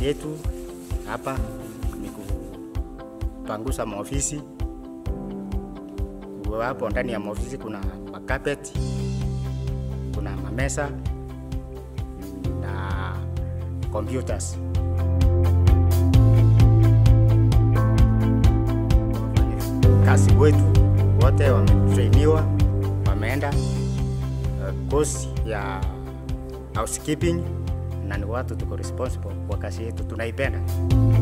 kazi yetu hapa ni kupangusa maofisi. Hapo ndani ya maofisi kuna makapeti, kuna mamesa na computers. Kazi wetu wote wametrainiwa, wameenda uh, course ya housekeeping na ni watu tuko responsible kwa kazi yetu, tunaipenda.